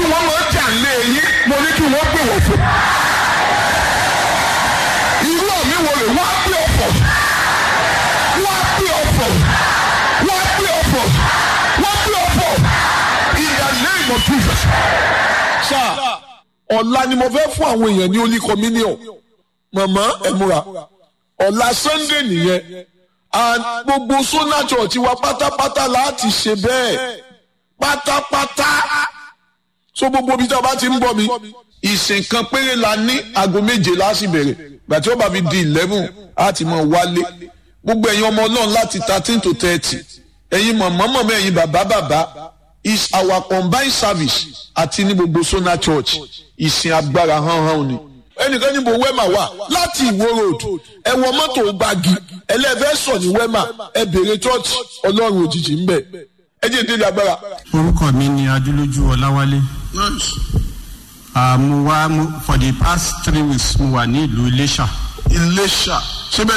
wọ́n máa jà lé yín mo ní kí wọ́n gbé wọ̀ fún. irú àmì wo rè wọ́n á gbé ọ̀fọ̀ wọ́n á gbé ọ̀fọ̀ wọ́n á gbé ọ̀fọ̀ wọ́n á gbé ọ̀fọ̀ in the name of Jesus. sáà ọ̀la ni mo fẹ́ fún àwọn èèyàn ní holy communion màmá ẹ múra ọ̀la sunday nìyẹn and gbogbo sona church wa pátápátá láti ṣe bẹ́ẹ̀ pátápátá so gbogbo ibi tí a bá ti ń bọ̀ mi ìsìn kan péré la ní aago méje láti bẹ̀rẹ̀ gbàtí ó bá fi di eleven á ti mọ̀ wálé gbogbo ẹ̀yin ọmọ ọlọ́run láti thirteen to thirty ẹ̀yin mọ̀mọ́ mọ̀mọ́ ẹ̀yin bàbá bàbá is our combined service àti ní gbogbo sona church ìsìn agbára hánhán ni ẹnìkan níbo wẹ́mà wà láti ìwó road ẹ wọ mọ́tò gbági ẹlẹ́fẹ́ sọ ní wẹ́mà ẹ bèrè church ọlọ́run òjijì ń bẹ̀ ẹ jẹ́ ìdílé agbára. orúkọ mi ni adúlójú ọláwálé Ah, mo wá mo- for the past three weeks mo wà ní ìlú iléṣà iléṣà síbẹ̀